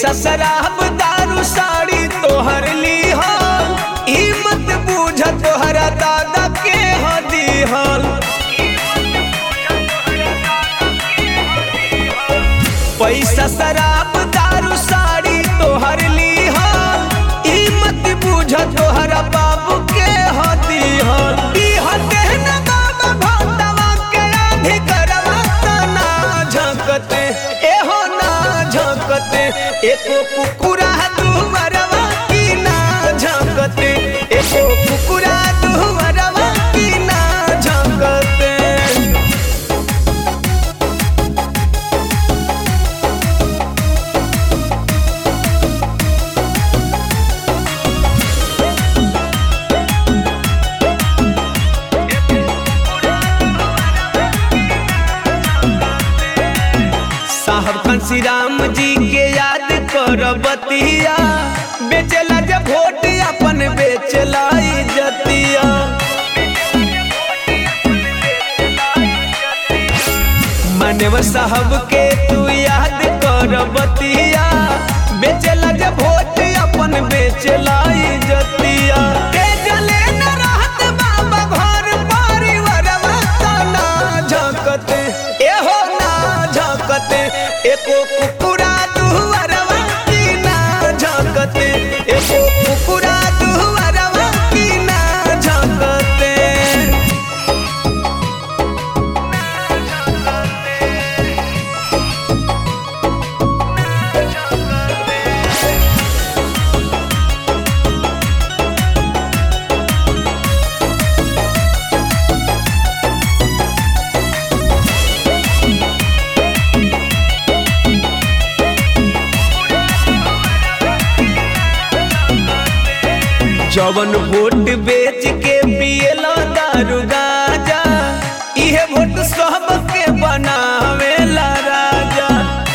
पैसा शराब दारू साड़ी तोहर ली हल ई मत बूझ तोहरा दादा के हदी हल पैसा शराब दारू साड़ी तोहर ली हल ई मत बूझ तोहरा बाबू के हदी हल ई हते न बाबा भंडवा के आधी करवा त ना झकते एहो ना झकते एको कुकुरा दुवरवा की ना झकते एको कुकुरा दुवरवा की ना झकते साहब कंसी राम जी के याद कर बतिया बेचला जब वोट अपन बेचला इज्जतिया मानव साहब के तू याद कर बतिया बेचला जब वोट अपन बेचला इज्जतिया के जले न रहत बाबा घर परिवारवा त ना झकते एहो ना झकते एको कुकुरा दुहरवा की ना झकते एको कुकुरा दुहरवा की ना झकते जवन वोट बेच के पियला दारू गाजा इहे वोट सबके बनावेला राजा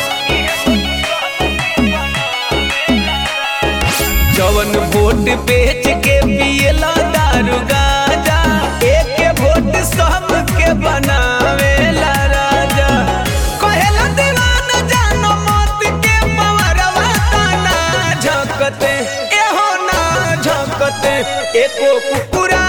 जवन वोट बेच के पियला दारू गाजा एक वोट सबके बनावेला राजा कहेला दीवाना जानो मत के पवरवा तना झकते एहो ना झकते एको कुकुरा